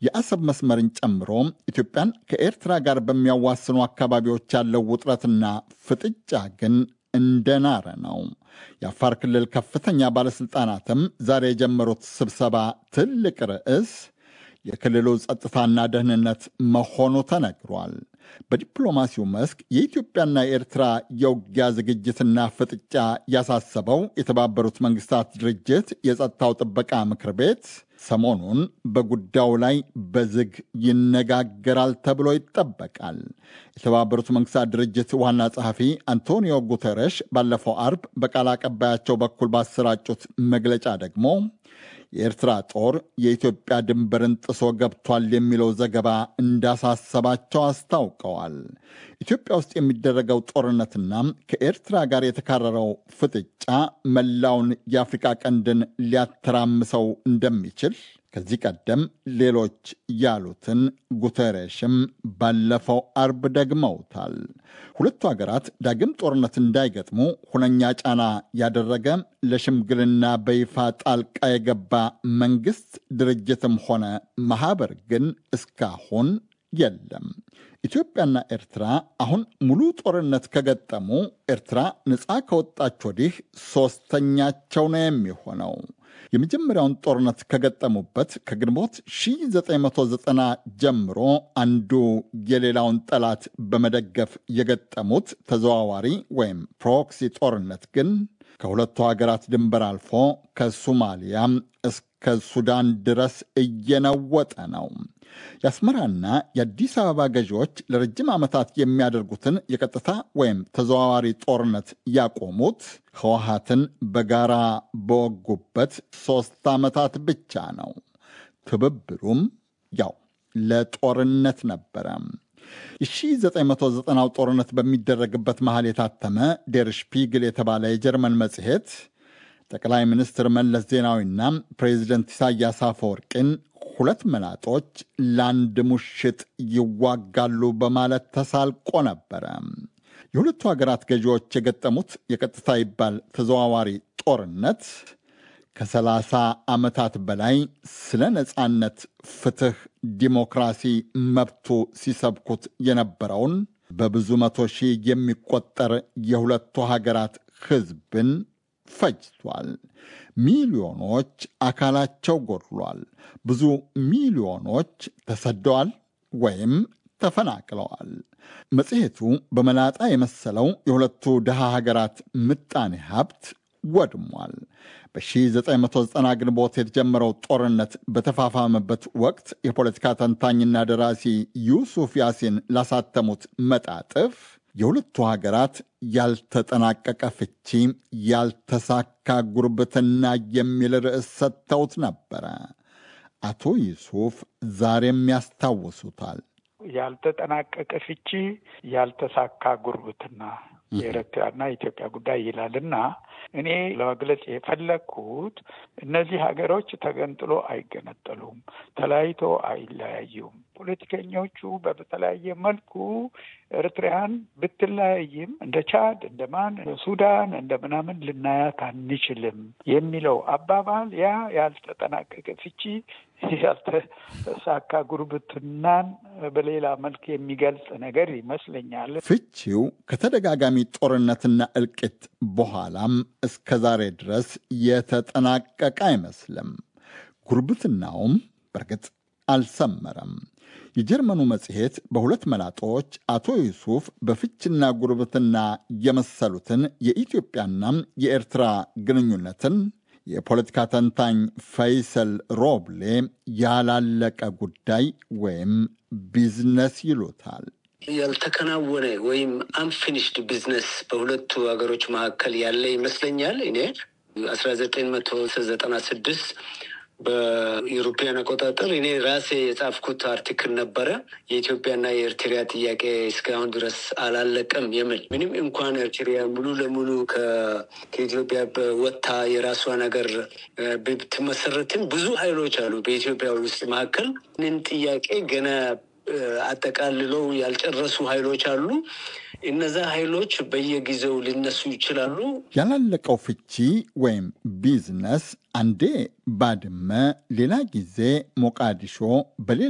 የአሰብ መስመርን ጨምሮ ኢትዮጵያን ከኤርትራ ጋር በሚያዋስኑ አካባቢዎች ያለው ውጥረትና ፍጥጫ ግን እንደናረ ነው። የአፋር ክልል ከፍተኛ ባለሥልጣናትም ዛሬ የጀመሩት ስብሰባ ትልቅ ርዕስ የክልሉ ጸጥታና ደህንነት መሆኑ ተነግሯል። በዲፕሎማሲው መስክ የኢትዮጵያና የኤርትራ የውጊያ ዝግጅትና ፍጥጫ ያሳሰበው የተባበሩት መንግስታት ድርጅት የጸጥታው ጥበቃ ምክር ቤት ሰሞኑን በጉዳዩ ላይ በዝግ ይነጋገራል ተብሎ ይጠበቃል። የተባበሩት መንግስታት ድርጅት ዋና ጸሐፊ አንቶኒዮ ጉተረሽ ባለፈው አርብ በቃል አቀባያቸው በኩል ባሰራጩት መግለጫ ደግሞ የኤርትራ ጦር የኢትዮጵያ ድንበርን ጥሶ ገብቷል የሚለው ዘገባ እንዳሳሰባቸው አስታውቀዋል። ኢትዮጵያ ውስጥ የሚደረገው ጦርነትና ከኤርትራ ጋር የተካረረው ፍጥጫ መላውን የአፍሪቃ ቀንድን ሊያተራምሰው እንደሚችል ከዚህ ቀደም ሌሎች ያሉትን ጉተሬሽም ባለፈው አርብ ደግመውታል። ሁለቱ ሀገራት ዳግም ጦርነት እንዳይገጥሙ ሁነኛ ጫና ያደረገ ለሽምግልና በይፋ ጣልቃ የገባ መንግስት ድርጅትም ሆነ ማህበር ግን እስካሁን የለም። ኢትዮጵያና ኤርትራ አሁን ሙሉ ጦርነት ከገጠሙ ኤርትራ ነፃ ከወጣች ወዲህ ሶስተኛቸው ነው የሚሆነው። የመጀመሪያውን ጦርነት ከገጠሙበት ከግንቦት 1990 ጀምሮ አንዱ የሌላውን ጠላት በመደገፍ የገጠሙት ተዘዋዋሪ ወይም ፕሮክሲ ጦርነት ግን ከሁለቱ ሀገራት ድንበር አልፎ ከሶማሊያ እስከ ሱዳን ድረስ እየነወጠ ነው። የአስመራና የአዲስ አበባ ገዢዎች ለረጅም ዓመታት የሚያደርጉትን የቀጥታ ወይም ተዘዋዋሪ ጦርነት ያቆሙት ህወሀትን በጋራ በወጉበት ሦስት ዓመታት ብቻ ነው። ትብብሩም ያው ለጦርነት ነበረ። የ1990ው ጦርነት በሚደረግበት መሃል የታተመ ዴር ሽፒግል የተባለ የጀርመን መጽሔት ጠቅላይ ሚኒስትር መለስ ዜናዊና ፕሬዚደንት ኢሳያስ አፈወርቂን ሁለት መላጦች ለአንድ ሙሽጥ ይዋጋሉ በማለት ተሳልቆ ነበረ። የሁለቱ ሀገራት ገዢዎች የገጠሙት የቀጥታ ይባል ተዘዋዋሪ ጦርነት ከሰላሳ ዓመታት በላይ ስለ ነፃነት፣ ፍትህ፣ ዲሞክራሲ መብቱ ሲሰብኩት የነበረውን በብዙ መቶ ሺህ የሚቆጠር የሁለቱ ሀገራት ህዝብን ፈጅቷል። ሚሊዮኖች አካላቸው ጎድሏል። ብዙ ሚሊዮኖች ተሰደዋል ወይም ተፈናቅለዋል። መጽሔቱ በመላጣ የመሰለው የሁለቱ ድሃ ሀገራት ምጣኔ ሀብት ወድሟል። በ1990 ግንቦት የተጀመረው ጦርነት በተፋፋመበት ወቅት የፖለቲካ ተንታኝና ደራሲ ዩሱፍ ያሲን ላሳተሙት መጣጥፍ የሁለቱ ሀገራት ያልተጠናቀቀ ፍቺ፣ ያልተሳካ ጉርብትና የሚል ርዕስ ሰጥተውት ነበረ። አቶ ዩሱፍ ዛሬም ያስታውሱታል። ያልተጠናቀቀ ፍቺ፣ ያልተሳካ ጉርብትና የኤርትራና የኢትዮጵያ ጉዳይ ይላልና እኔ ለመግለጽ የፈለግኩት እነዚህ ሀገሮች ተገንጥሎ አይገነጠሉም፣ ተለያይቶ አይለያዩም። ፖለቲከኞቹ በተለያየ መልኩ ኤርትራያን ብትለያይም እንደ ቻድ፣ እንደ ማን፣ ሱዳን እንደ ምናምን ልናያት አንችልም የሚለው አባባል ያ ያልተጠናቀቀ ፍቺ ያልተሳካ ጉርብትናን በሌላ መልክ የሚገልጽ ነገር ይመስለኛል። ፍቺው ከተደጋጋሚ ጦርነትና እልቂት በኋላም እስከ ዛሬ ድረስ የተጠናቀቀ አይመስልም። ጉርብትናውም በእርግጥ አልሰመረም። የጀርመኑ መጽሔት በሁለት መላጦች አቶ ዩሱፍ በፍችና ጉርብትና የመሰሉትን የኢትዮጵያና የኤርትራ ግንኙነትን የፖለቲካ ተንታኝ ፈይሰል ሮብሌ ያላለቀ ጉዳይ ወይም ቢዝነስ ይሉታል። ያልተከናወነ ወይም አንፊኒሽድ ቢዝነስ በሁለቱ ሀገሮች መካከል ያለ ይመስለኛል። እኔ አስራ ዘጠኝ መቶ ዘጠና ስድስት በኢሮፒያን አቆጣጠር እኔ ራሴ የጻፍኩት አርቲክል ነበረ። የኢትዮጵያና የኤርትራ ጥያቄ እስካሁን ድረስ አላለቀም የሚል ምንም እንኳን ኤርትራ ሙሉ ለሙሉ ከኢትዮጵያ በወጥታ የራሷ ነገር ብትመሰረትም ብዙ ኃይሎች አሉ በኢትዮጵያ ውስጥ መካከል ምን ጥያቄ ገና አጠቃልለው ያልጨረሱ ኃይሎች አሉ። እነዛ ኃይሎች በየጊዜው ሊነሱ ይችላሉ። ያላለቀው ፍቺ ወይም ቢዝነስ አንዴ ባድመ፣ ሌላ ጊዜ ሞቃዲሾ፣ በሌላ